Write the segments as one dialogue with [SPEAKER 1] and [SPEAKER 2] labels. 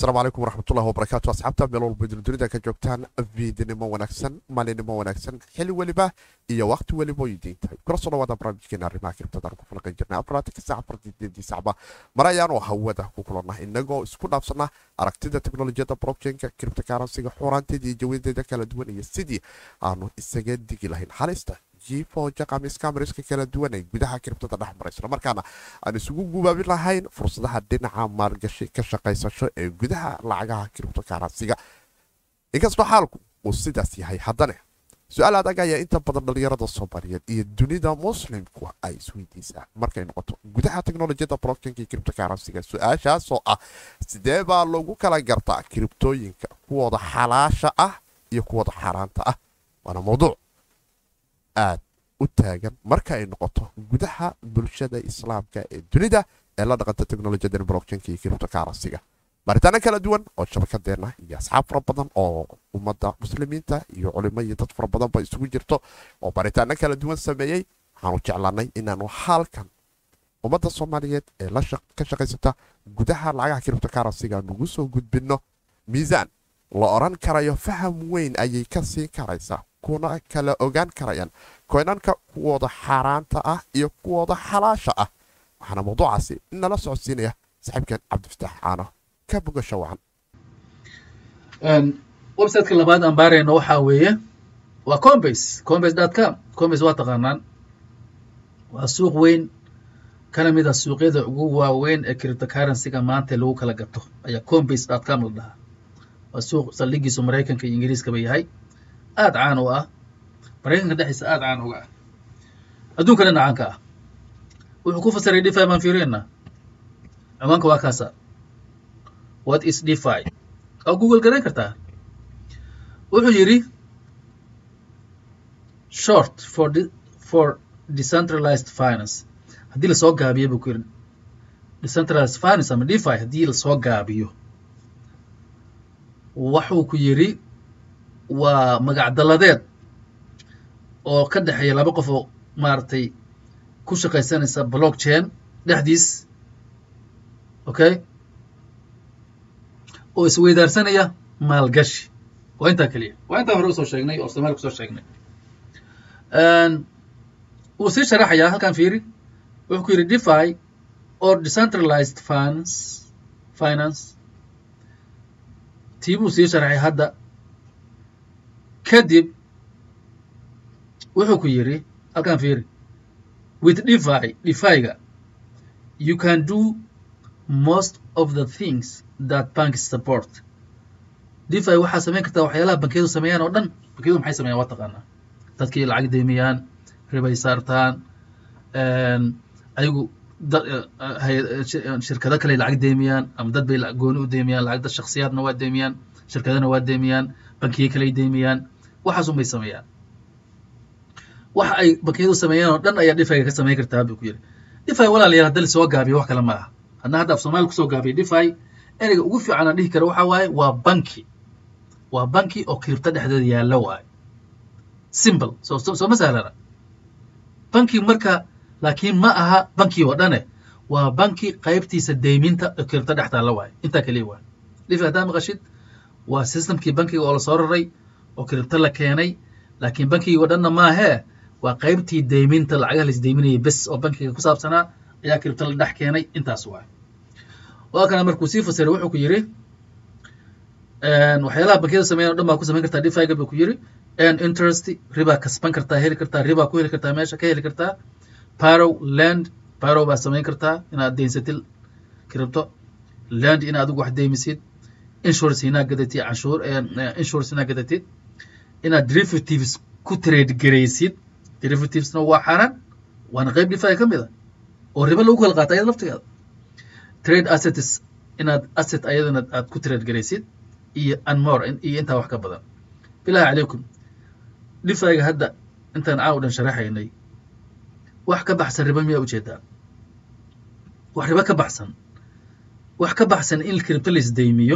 [SPEAKER 1] asalaamu calaykum waraxmatullahi wabarakaatu asxaabta meel walba durdurida ka joogtaan viidnimo wanaagsan maalinimo wanaagsan xili weliba iyo waqti weliba oy diin tahay kula soo dhawaada barnaamijkeena arrimaha kiribtadaan ku falaqan jirnay afaraatanka saac afartideedii sacba mar ayaanu hawada ku kulannah inagoo isku dhaafsana aragtida teknolojiyadda blockchainka kiribta karansiga xuuraanteeda iyo jawadeeda kala duwan iyo sidii aanu isaga digi lahayn halista jifoja kamiskamiska kala duwan ee gudaha kiribtada dhex mara islamarkaana aan isugu gubaabin lahayn fursadaha dhinaca maalgashi ka shaqaysasho ee gudaha lacagaha kiribto karansiga inkastoo xaalku uu sidaas yahay haddane su-aal adag ayaa inta badan dhalinyarada soomaaliyeed iyo dunida muslimku ay isweydiisaa markay noqoto gudaha teknolojiyadda blockchainka kiribto karansiga su-aashaasoo ah sidee baa lagu kala gartaa kiribtooyinka kuwooda xalaasha ah iyo kuwooda xaaraanta ah waana mawduuc aad u taagan marka ay noqoto gudaha bulshada islaamka ee dunida ee la dhaqanta teknolojiyada blockchainka iyo kiribto karansiga baaritaano kala duwan oo shabakadeena iyo asxaab fara badan oo ummadda muslimiinta iyo culimo iyo dad fara badanba isugu jirto oo baaritaano kala duwan sameeyey waxaanu jeclaanay inaanu halkan ummadda soomaaliyeed ee ka shaqaysata gudaha lacagaha kiribto karansiga nugu soo gudbinno miisaan la oran karayo faham weyn ayay ka siin karaysaa kuna kala ogaan karayaan koynanka kuwooda xaaraanta ah iyo kuwooda xalaasha ah waxaana mawduucaasi nala socodsiinaya saaxiibkan cabdifataax caano ka bogasho wacan
[SPEAKER 2] websiteka labaad aan baarayno waxaa weeye waa combase combase dot com combase waa taqaanaan waa suuq weyn kana mid a suuqyada ugu waaweyn ee cryptocurrencyga maanta lagu kala gato ayaa combase dot com la dhahaa waa suuq saldhigiisu maraykanka iyo ingiriiskaba yahay aad caan u ah maraykanka dhexdiisa aad caan uga ah adduunka dhan caanka ah wuxuu ku fasiray defi baan fiirina ciwaanka waa kaasa what is defi oo google garan kartaa wuxuu yidhi short for de, for decentralized finance haddii lasoo gaabiyo buu ku yidhi decentralized finance ama defi haddii lasoo gaabiyo waxuu ku yidhi waa magac dalladeed oo ka dhexeeya laba qof oo maaragtay ku shaqaysanaysa blockchain dhexdiis okay oo isweydaarsanaya maalgashi waa intaa keliya waa intaa hore usoo sheegnay oo somalia kusoo sheegnay wuu sii sharaxayaa halkan fiiri wuxuu ku yidhi defi or decentralized finance finance tii buu sii sharaxay hadda kadib wuxuu ku yidhi halkan fiiri with defi defiga you can do most of the things that banks support defi waxaa samayn kartaa waxyaalaha bankiyadu sameeyaan oo dhan bankiyadu maxay sameeyaan waa taqaanaa dadkii lacag deemiyaan ribay saartaan ayagu shirkado kale lacag deemiyaan ama dad bay gooni u deemiyaan lacag dad shaksiyaadna waa deemiyaan shirkadana waa deemiyaan bankiye kaley deemiyaan waxaasun bay sameeyaan waxa ay bankiyadu sameeyaan oo dhan ayaa defiga ka samayn kartaa buu ku yidhi defi walaalayaal hadda lasoo gaabiyo wax kale ma aha hadna hadda af soomaaliya kusoo gaabiyo defi ereyga ugu fiican aan dhihi karo waxaa waaye waa banki waa banki oo kiribto dhexdeeda yaallo waaye simple soo soo ma sahlana banki marka laakiin ma aha banki oo dhane waa banki qaybtiisa deyminta oo kiribto dhex taalla waaye intaa keliya waaye defi haddaa maqashid waa systemkii bankiga oo lasoo raray oo kiribto la keenay laakiin bankigii oo dhanna maahee waa qaybtii deyminta lacagaha la isdeyminayay bes oo bankiga ku saabsanaa ayaa kiribto la dhex keenay intaas waaye waa kana markuu sii fasiray wuxuu ku yidhi waxyaalaha bankiyada sameeyan o dhan baa ku samayn kartaa defiga buu ku yidhi interest ribaa kasban kartaa heli kartaa ribaa ku heli kartaa meesha ka heli kartaa parow land parow baa samayn kartaa inaad deynsatil kiribto land in adigu wax deymisid insurance inaad gadatid canshuur insurance inaad gadatid inaad derivatives ku trade garaysid derivativesna waa xaaraan waana qayb defi ka mid a oo ribo lagu kala qaata ayada laftigeeda trade assets inaad asset ayadana aad ku trade garaysid iyo anmore iyo intaa wax ka badan bilahi calaykum defiga hadda intaan caaw dhan sharaxaynay wax ka baxsan ribo miyaa ujeedaan wax ribo ka baxsan wax ka baxsan in kiribto la isdeymiyo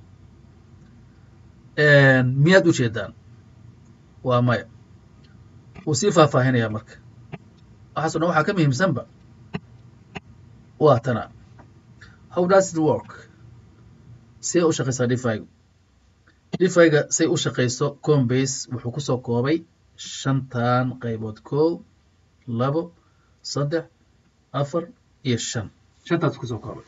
[SPEAKER 2] miyaad ujeedaan waa maya wuu sii faahfaahinayaa marka waxaaso dhan waxaa ka muhiimsanba waa tana how does it work see u shaqaysaa dhifaygu dhifayga say u shaqayso combase wuxuu kusoo koobay shantan qaybood kow labo saddex afar iyo shan shantaas kusoo koobay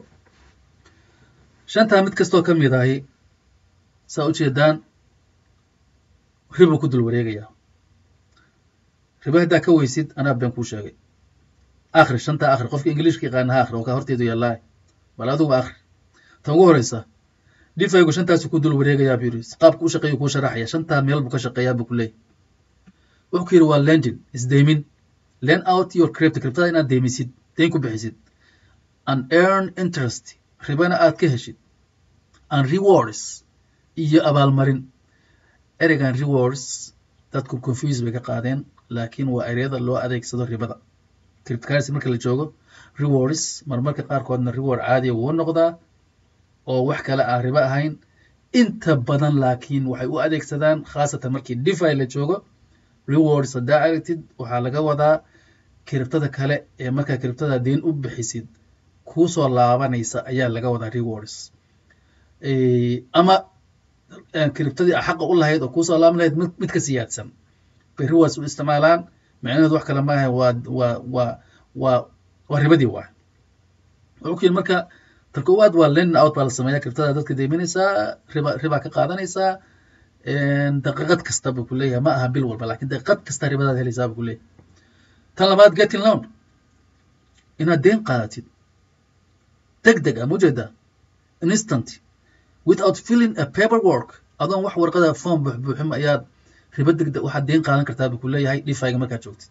[SPEAKER 2] shantaa mid kastoo ka mid ahi saa u jeedaan ribuu ku dul wareegayaa ribo haddaa ka weysid anaa been kuu sheegay akhri shantaa akhri qofka ingiliishka yaqaana ha akhri oo kaa horteedu yaallaa bal adugu akhri tan ugu horeysa dhifaygu shantaasu ku dul wareegayaa buu yidhi qaabku u shaqeeyu kuu sharaxaya shantaa meel buu ka shaqeeyaa buu ku leeyahy wuxuu ku yidhi waa lending isdeymin lend out your crypto cryptada inaad deymisid deyn ku bixisid and earn interest ribana aad ka heshid and rewards iyo abaalmarin ereygan rewards dadku confuse bay ka qaadeen laakiin waa ereyada loo adeegsado ribada cryptocurrency marka la joogo rewards marmarka qaarkoodna reward caadiya wuu noqdaa oo wax kale aan ribo ahayn inta badan laakiin waxay u adeegsadaan khaasatan markii defi la joogo rewards haddaa aragtid waxaa laga wadaa kiribtada kale ee markaa kiribtada deen u bixisid kuusoo laabanaysa ayaa laga wadaa rewards ama kiribtadii a xaqa u lahayd oo kuusoo laaban lahayd mid ka siyaadsan bay rewards u isticmaalaan macnaheedu wax kale maaha waa waa waa waa waa ribadii waa wuxuu ku yidhi marka tan koowaad waa lenin out baa la sameeya kiribtada dadka deyminaysaa riba ribaa ka qaadanaysaa daqiiqad kasta buu ku leeyahay ma aha bil walba lakin daqiiqad kasta ribadaad helaysaa buu ku leeyahay tan labaad getting loan inaad deen qaadatid deg deg ah mujeeda instant without filling a paper work adoon wax warqada form buuxbuuxin ayaad ribo deg deg waxaad deen qaadan kartaa buu ku leeyahay dhifayga markaad joogtid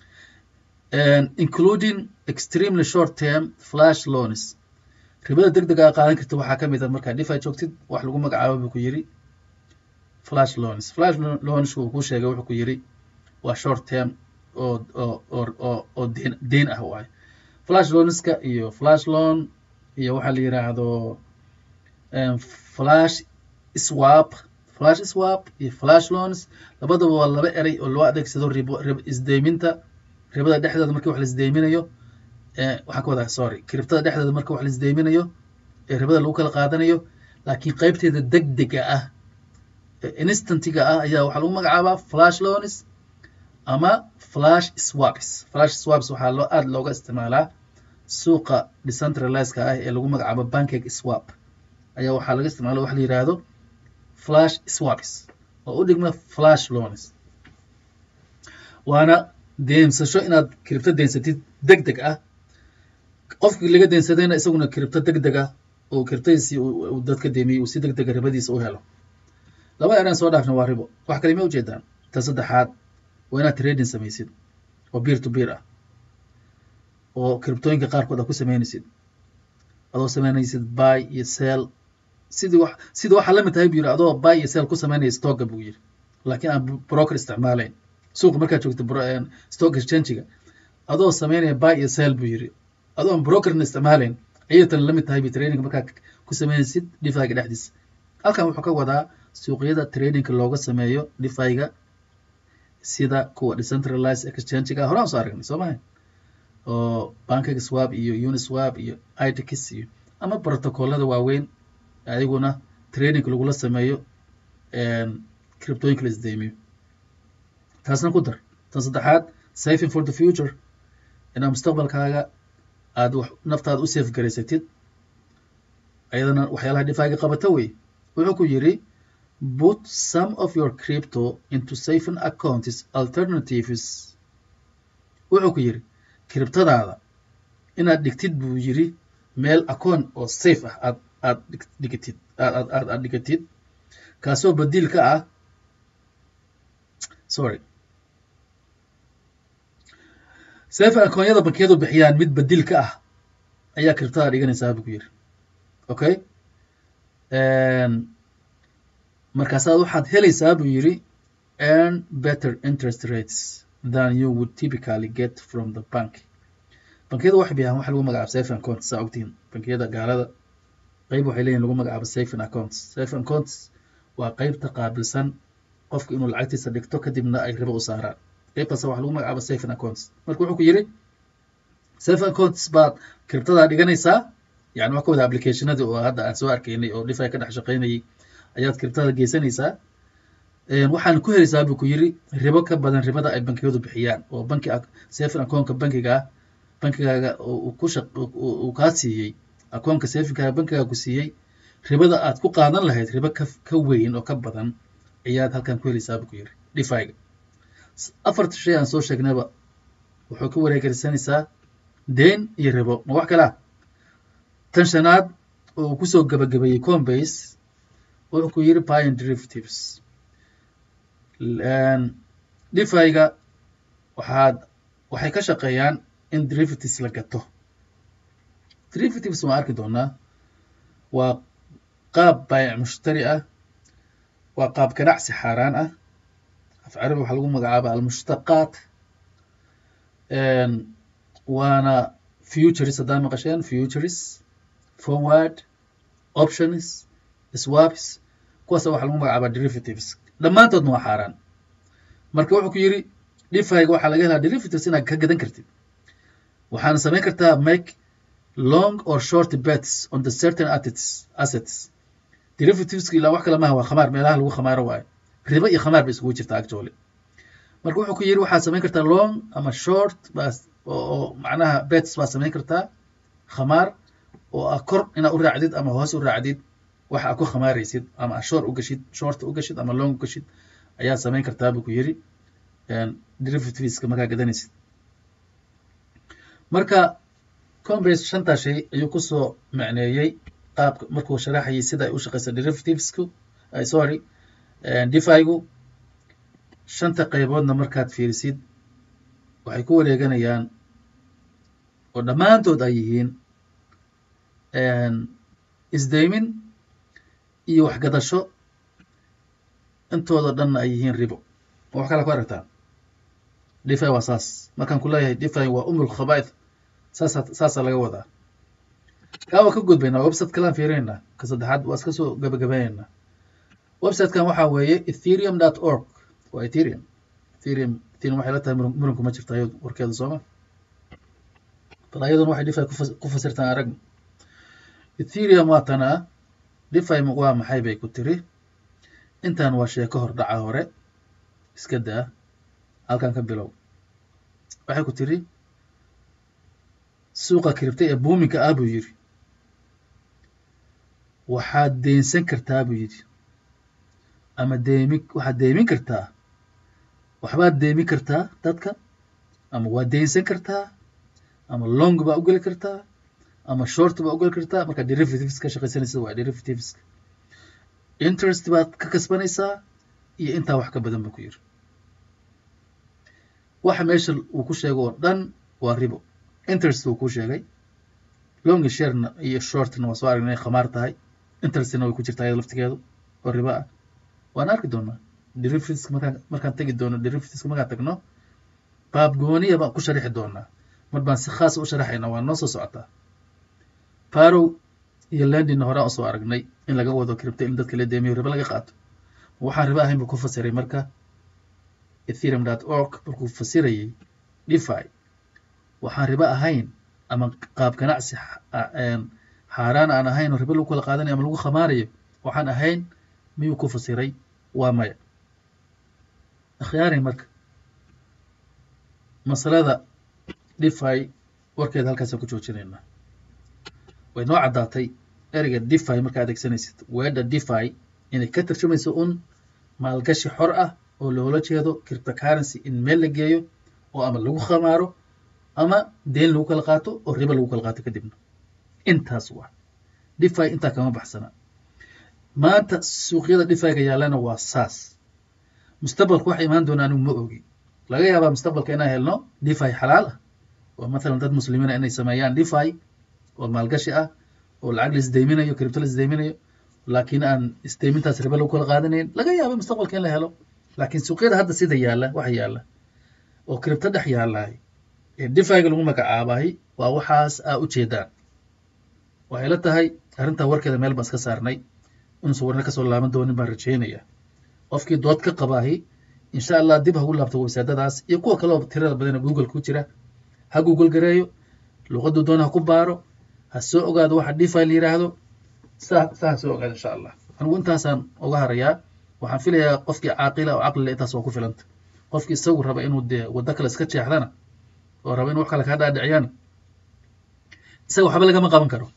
[SPEAKER 2] including extremely short term flash loans ribada deg deg aa qaadan karta waxaa ka mid a markaad dhifay joogtid wax lagu magacaabo buu ku yiri flash loans flash loansku uu ku sheegay wuxuu ku yiri waa short term oo oo oo oo oo deen deen ah waaye flash loanska iyo flash loan iyo waxaa la yiraahdo flash swap flash swap iyo flash loans labadaba waa laba erey oo loo adeegsado ribo rib isdeyminta ribada dhexdeeda markii wax la isdeyminayo waxaan ka wadaa sorry kiribtada dhexdeeda marka wax la isdeyminayo ee ribada lagu kala qaadanayo laakiin qaybteeda deg dega ah instantiga ah ayaa waxaa lagu magacaabaa flash loans ama flash swaps flash swaps waxaa loo aada looga isticmaalaa suuqa decentralizeka ah ee lagu magacaabo bankake swap ayaa waxaa laga isticmaala wax la yiraahdo flash swaps oo u dhigma flash loans waana deensasho inaad kiribto deensatid deg deg ah qofkii laga deensadayna isaguna kiribto deg deg ah oo kiribtadiisii uu dadka deemiyey uu si deg dega ribadiisa u helo labada eraan soo dhaafna waa ribo wax kale ma ujeedaan ta saddexaad waa inaad trading samaysid oo beer to beer ah oo kiribtooyinka qaarkood aad ku samaynaysid adoo samaynaysid buy iyo sell sidii wax sidii waxaa la mid tahay buu yidhi adoo buy iyo sell ku samaynaya stocka buu yidhi laakiin aan broker isticmaalayn suuqa markaad joogto stock exchangiga adoo samaynaya buy iyo sell buu yidhi adoo aan brokerna isticmaalayn ayay tan la mid tahay bi trading markaad ku samaynaysid dhifayga dhexdiisa halkan wuxuu ka wadaa suuqyada tradingka looga sameeyo dhifayga sida kuwa decentralized exchangiga horaan soo aragnay soo maha oo bankag swap iyo uniswap iyo itix iyo ama protocolada waaweyn ayaguna tradingka lagula sameeyo criptooyinka la isdeymiyo taasna ku dar tan saddexaad saving for the future inaad mustaqbalkaaga aad wax naftaada u safe garaysatid ayadana waxyaalaha dhifaaga qabata wey wuxuu ku yidhi put some of your crypto into saving accounts alternatives wuxuu ku yidhi kiribtadaada inaad dhigtid buu yidhi meel acoon oo safe ah aad aad dhigatid aad aad aad dhigatid kaasoo badiil ka ah sorry safe akoonyada bankiyadu bixiyaan mid badiil ka ah ayaa kiribtada dhiganaysaa buu ku yidhi okay markaasaad waxaad helaysaa buu yidhi earn better interest rates than you would typically get from the bank bankiyada waxay bixiyaan waxa lagu magacaabo saving accounts saa ogtihiin bankiyada gaalada qeyb waxay leeyihin lagu magacaabo saving accounts saving accounts waa qeybta qaabilsan qofka inuu lacagtiisa dhigto kadibna ay ribo u saaraan qeybtaas waxa lagu magacaabo saving accounts marka wuxuu ku yidhi saving accounts baad kiribtadaa dhiganaysaa yani wax ka wada applicationadii oo hadda aan soo arkaynay oo dhifi ka dhex shaqaynayay ayaad kiribtada geysanaysaa waxaan ku helaysaa buu ku yiri ribo ka badan ribada ay bankiyadu bixiyaan oo banki saving akoonka bankiga ah bankigaaga uu ku shaq uu kaa siiyey akoonka savingkaaga bankigaaga ku siiyey ribada aad ku qaadan lahayd ribo ka ka weyn oo ka badan ayaad halkan ku helaysaa buu ku yiri dhifiga afarta shay aan soo sheegnayba wuxuu ka wareegeysanaysaa deen iyo ribo ma wax kale ah tan shanaad oo kusoo gabagabeeyey combase wuxuu ku yiri buy and derivatives dhifiga waxaad waxay ka shaqeeyaan in derivatives la gato derivatives waan arki doonaa waa qaab baayac mushtari ah waa qaab ganacsi xaaraan ah af carabi waxaa lagu magacaaba almushtaqaat waana futures haddaa maqasheen futures forward options swaps kuwaasa waxaa lagu magacaabaa derivatives dhammaantoodna waa xaaraan marka wuxuu ku yiri dhifiga waxaa laga helaa derivatives inaad ka gadan kartid waxaana samayn kartaa make long or short bets on the certain assets assets derivativeska ilaa wax kale maaha waa khamaar meelaha lagu khamaaro waayo ribo iyo khamaar bay isugu jirta actually marka wuxuu ku yiri waxaad samayn kartaa long ama short baa oo macnaha bets baa samayn kartaa khamaar oo ah kor inaad u raacdid ama hoos u raacdid waxa aad ku khamaaraysid ama short u gashid short u gashid ama long u gashid ayaad samayn kartaa buu ku yiri derivativeska markaa gadanaysid marka combase shantaa shay ayuu kusoo macneeyey qaabka markuu sharaxayay sida ay u shaqeysa derivativesku sorry difigu shanta qayboodna markaad fiirisid waxay ku wareeganayaan oo dhammaantood ay yihiin isdaymin iyo waxgadasho intooda dhanna ay yihiin ribo ma wax kala ku aragtaan difi waa saas markaan ku leeyahay difi waa umul khaba'ith saasa saasaa laga wadaa kaa waa ka gudbaynaa website kalaan fiirinaynaa ka saddexaad waa iska soo gabagabaynaynaa websitekan waxaa weeye ethereum dot org waa ethereum ethereum ethereum waxay la tahay muranku ma jirta ayad warkeeda sooma bal ayaduna waxay difi ku fasirtaan arag ethereum waa tanaa difi waa maxay bay ku tiri intan waa sheeko hordhaca hore iska daa halkan ka bilow waxay ku tiri suuqa kiribtay ee buuminka ah buu yidhi waxaad deynsan kartaa buu yidhi ama deemi waxaad deemin kartaa waxbaad deemin kartaa dadka ama waad deynsan kartaa ama long baa u geli kartaa ama short baa u geli kartaa markaa derivatives ka shaqaysanaysa waa derivativeska interest baad ka kasbanaysaa iyo intaa wax ka badan buu ku yidhi waxa meesha uu ku sheego oo dhan waa ribo interest uu ku sheegay long sharena iyo shortna waa soo aragnay inay khamaar tahay interestna way ku jirtaa iyada laftigeedu oo ribo ah waan arki doonaa derivativeska markaan markaan tegi doono derivativeska markaan tagno baab gooniya baan ku sharixi doonaa mar baan si khaas u sharaxaynaa waa noo soo socotaa parow iyo landina horaan usoo aragnay in laga wado kiribta in dadka la deemiyo ribo laga qaato waxaan ribo ahayn buu ku fasiray marka ethereum dot org markuu fasirayay difi waxaan ribo ahayn ama qaab ganacsi xaaraan aan ahayn oo ribo lagu kala qaadanayo ama lagu khamaarayo waxaan ahayn miyuu ku fasiray waa maya akhyaarin marka masalada difi warkeeda halkaasaan ku joojinaynaa way noo caddaatay ereyga difi markaa adeegsanaysid weedha difi inay ka tarjumayso un maalgashi xor ah oo loola jeedo cryptocurrency in meel la geeyo oo ama lagu khamaaro ama deen lagu kala qaato oo ribo lagu kala qaato kadibna intaas waa difi intaa kama baxsana maanta suuqyada difiga yaallana waa saas mustaqbalka waxa imaan doona anigu ma ogi laga yaabaa mustaqbalka inaan helno difi xalaal ah oo mathalan dad muslimiina inay sameeyaan difi oo maalgashi ah oo lacag la isdeyminayo cripto la isdeyminayo laakiin aan isdeymintaas ribo lagu kala qaadanayn laga yaaba mustaqbalka in la helo laakiin suuqyada hadda sida yaalla waxa yaalla oo cripto dhex yaallahay ee difiga lagu magacaabahay waa waxaas aa ujeedaan waxay la tahay arrintaa warkeeda meel baan iska saarnay inuusan warna kasoo laaban doonin baan rajeynaya qofkii dood ka qabaahi insha allah dib hagu laabto websaadadaas iyo kuwa kaleo tirada badana google ku jira ha google gareeyo luqaduu doona ha ku baaro ha soo ogaado waxa defi la yidhaahdo saa saa ha soo ogaado insha allah anigu intaasaan uga harayaa waxaan filayaa qofkii caaqila oo caqlile intaas waa ku filanta qofkii isagu raba inuu dee waddo kale iska jeexdana oo raba in wax kale kaa dhaadhiciyana isaga waxba lagama qaban karo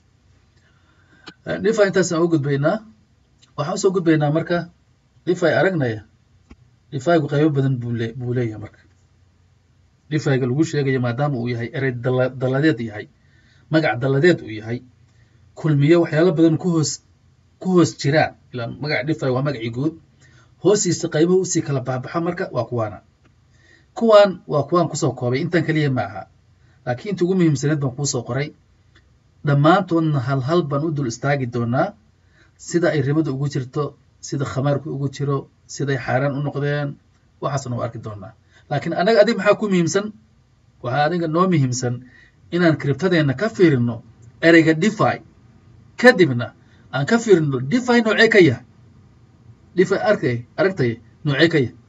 [SPEAKER 2] dhifa intaasaan uga gudbaynaa waxaan usoo gudbaynaa marka dhifay aragnaya dhifaygu qaybo badan buu le buu leeyahay marka dhifayga lagu sheegayo maadaama uu yahay erey dala dalladeed yahay magac dalladeed uu yahay kulmiyo waxyaalo badan ku hoos ku hoos jiraan ilaan magaca dhifay waa magacii guud hoostiisa qaybuhu usii kala baxbaxa marka waa kuwaana kuwaan waa kuwaan kusoo koobay intan keliya ma aha laakiin inta ugu muhiimsaneed baan kuusoo qoray dhammaantoodna hal hal baan u dul istaagi doonaa sida ay ribada ugu jirto sida khamaarku ugu jiro siday xaaraan u noqdeen waxaasna waa arki doonaa laakiin anaga adig maxaa ku muhiimsan waxaa adiga noo muhiimsan inaan kribtadeenna ka fiirino ereyga defi kadibna aan ka fiirino defi noocee ka yahay defi arkay aragtay noocee ka yahay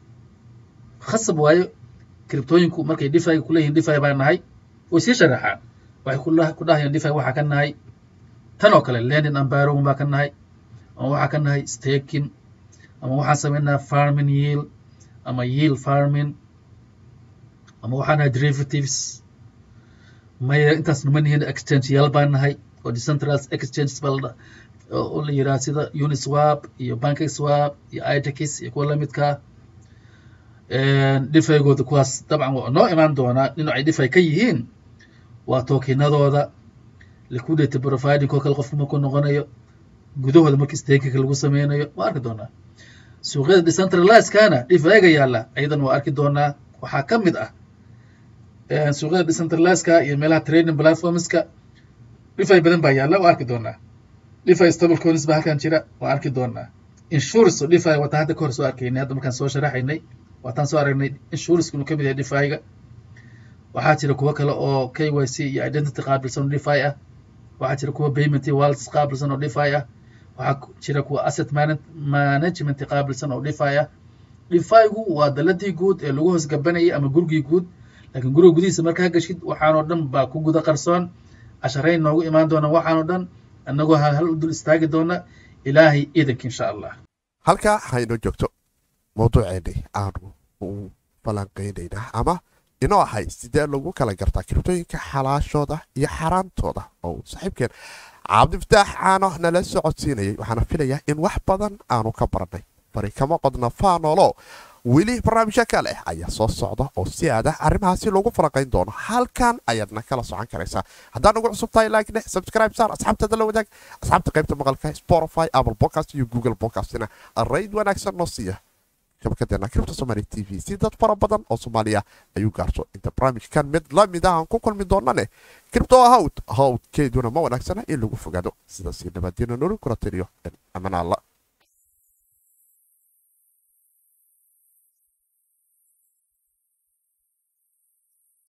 [SPEAKER 2] khasab waayo kribtooyinku markay defiga kuleeyihin defi baa nahay way sii sharaxaan waxay ku dhahayaan defi waxaa ka nahay tan oo kale lenin ambarown baa ka nahay ama waxaa ka nahay staking ama waxaan samaynaa farming yield ama yield farming ama waxaa nahay derivatives maya intaas numa nihin exchangeyaal baa nahay oo decentralized exchanges baa la oo la yidhaha sida uniswap iyo bankiswap iyo itex iyo kuwa lamidkaa dhifeygooda kuwaas dabcan waa noo imaan doonaa dhinacay dhifay ka yihiin waa tookinadooda liquidity providing oo kale qofku markuu noqonayo gudahooda markii stakinka lagu sameynayo waa arki doonaa suuqyada decentralizekana dhifayga yaalla ayadan waa arki doonaa waxaa ka mid ah suuqyada decentralizeka iyo meelaha trading platformska dhifay badan baa yaalla waa arki doonaa dhify stable coins baa halkan jira waa arki doonaa insurance oo dhify wataa hadda kahor soo arkaynay hadda markaan soo sharaxaynay waataan soo aragnay insurance inuu ka mid yahay dhifayga waxaa jira kuwo kale oo k y c iyo identity qaabilsan oo dhify ah waxaa jira kuwa payment iyo wallets qaabilsan oo dhify ah waxaa jira kuwa asset management qaabilsan oo dhify ah dhifaygu waa daladii guud ee lagu hoos gabanayay ama gurigii guud laakiin guriga gudihiisa markaa gashid waxaanoo dhan baa ku guda qarsoon casharayn noogu imaan doona waxaanoo dhan annagoo hal hal u dul istaagi doona ilaahay iidanka insha allah
[SPEAKER 1] halkaa haynoo joogto mawduuceennii aanu u falanqaynaynaa ama inoo ahay sidee lagu kala gartaa kiribtooyinka xalaashooda iyo xaaraantooda oo saaxiibkeen cabdifataax caano nala socodsiinayay waxaana filayaa in wax badan aanu ka barannay fari kama qodna faanolo weli barnaamijyo kale ayaa soo socda oo si aada arrimahaasi loogu falanqayn doono halkan ayaadna kala socon karaysaa haddaan ugu cusub tahay like dheh subscribe saar asxaabtada la wadaag asxaabta qaybta maqalka spotify apple podcast iyo google podcastina rayd wanaagsan noo siiya shabakadeena kribta somaali t v si dad fara badan oo soomaaliya ayuu gaarso inta barnaamijkan mid la mid ah aan ku kulmi doonane kribto hawd hawdkeeduna ma wanaagsana in lagu fogaado sidaasi nabaddiina nolol kula tiriyo aman alla